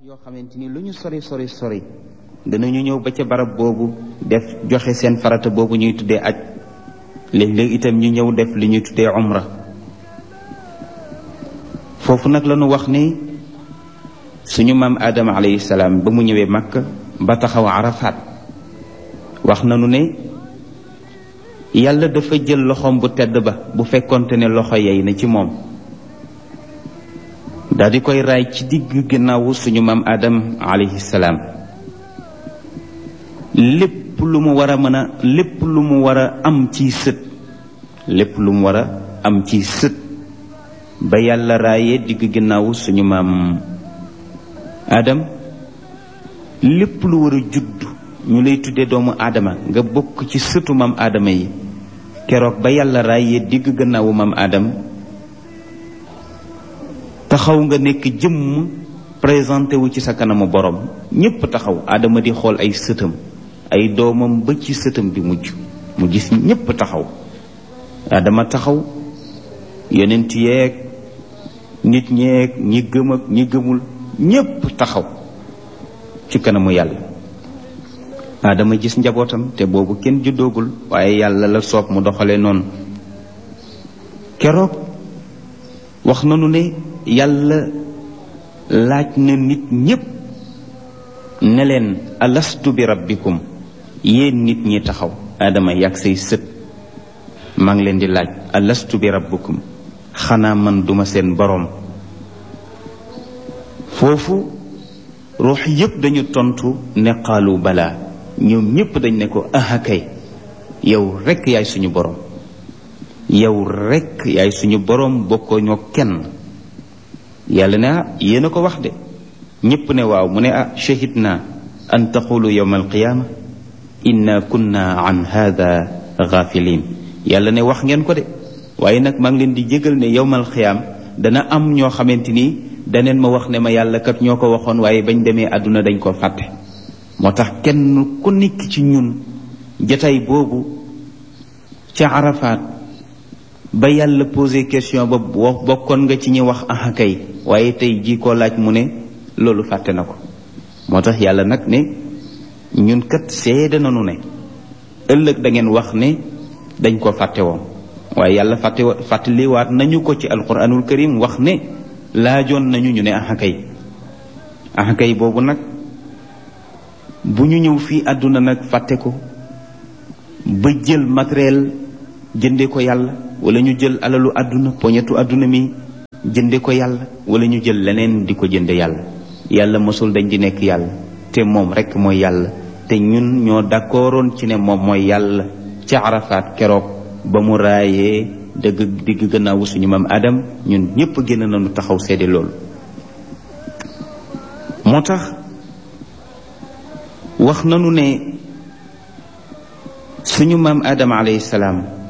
yoo xamante ni lu ñu sori sori sori danañu ñëw ba ca barab boobu def joxe seen farata boobu ñuy tuddee aj léeg-léeg itam ñu ñëw def li ñuy tuddee umra foofu nag la ñu wax ni suñu maam Adama alayhi salaam ba mu ñëwee Makka ba taxaw Arafat wax nañu ne yàlla dafa jël loxoom bu tedd ba bu fekkonte ne loxo yey na ci moom daal di koy raay ci digg ginnaawu suñu maam Adam alayhi salaam lépp lu mu war a mën a lépp lu mu war a am ci sët lépp lu mu war a am ci sët ba yàlla raayee digg ginnaawu suñu maam Adam lépp lu war a judd ñu lay tuddee doomu aadama nga bokk ci sëtu maam aadama yi keroog ba yàlla raayee digg gannaawu maam Adam taxaw nga nekk jëmm présenté wu ci sa kanamu borom ñépp taxaw aadama di xool ay sëtam ay doomam ba ci sëtam bi mujj mu gis ñépp taxaw aadama taxaw yonent yeeg nit ñeeg ñi gëm ak ñi gëmul ñépp taxaw ci kanamu yàlla aadama gis njabootam te boobu kenn juddoogul waaye yàlla la soob mu doxale noonu keroog wax nanu ne yàlla laaj na nit ñépp ne leen alastu bi rabbikum yéen nit ñi taxaw aadama yàgg say sët maa ngi leen di laaj alastu bi rabbikum xanaa man duma seen boroom foofu ruux yépp dañu tontu ne qaalu balaa ñoom ñépp dañ ne ko aha kay yow rekk yaay suñu boroom yow rekk yaay suñu boroom bokkoo ñoo kenn yàlla ne ah yéen a ko wax de ñépp ne waaw mu ne ah shahid naa an taqulu yawma alqiyaama inna kunna an hada gaafilin yàlla ne wax ngeen ko de waaye nag maa ngi leen di jégal ne yawma alqiyaam dana am ñoo xamante ni daneen ma wax ne ma yàlla kat ñoo ko waxoon waaye bañ demee àdduna dañ ko fàtte moo tax kenn ku nekk ci ñun jataay boobu ca Arafat ba yàlla posé question ba bokkoon nga ci ñi wax aha kay waaye tey jii koo laaj mu ne loolu fàtte na ko moo tax yàlla nag ne ñun kat seede nañu ne ëllëg da ngeen wax ne dañ ko fàtte woon waaye yàlla fàtte fàttaliwaat nañu ko ci alquranul karim wax ne laajoon nañu ñu ne aha kay aha kay boobu nag bu ñu ñëw fii àdduna nag fàtte ko ba jël matériel jënde ko yàlla wala ñu jël alalu àdduna poñetu àdduna mi jënde ko yàlla wala ñu jël leneen di ko jënde yàlla yàlla mosul dañ di nekk yàlla te moom rekk mooy yàlla te ñun ñoo d'accordoon ci ne moom mooy yàlla ca Arafat keroog ba mu raayee dëgg digg gannaawu suñu maam Adam ñun ñépp génn nañu taxaw seede loolu moo tax wax nanu ne suñu maam Adam alayhi salaam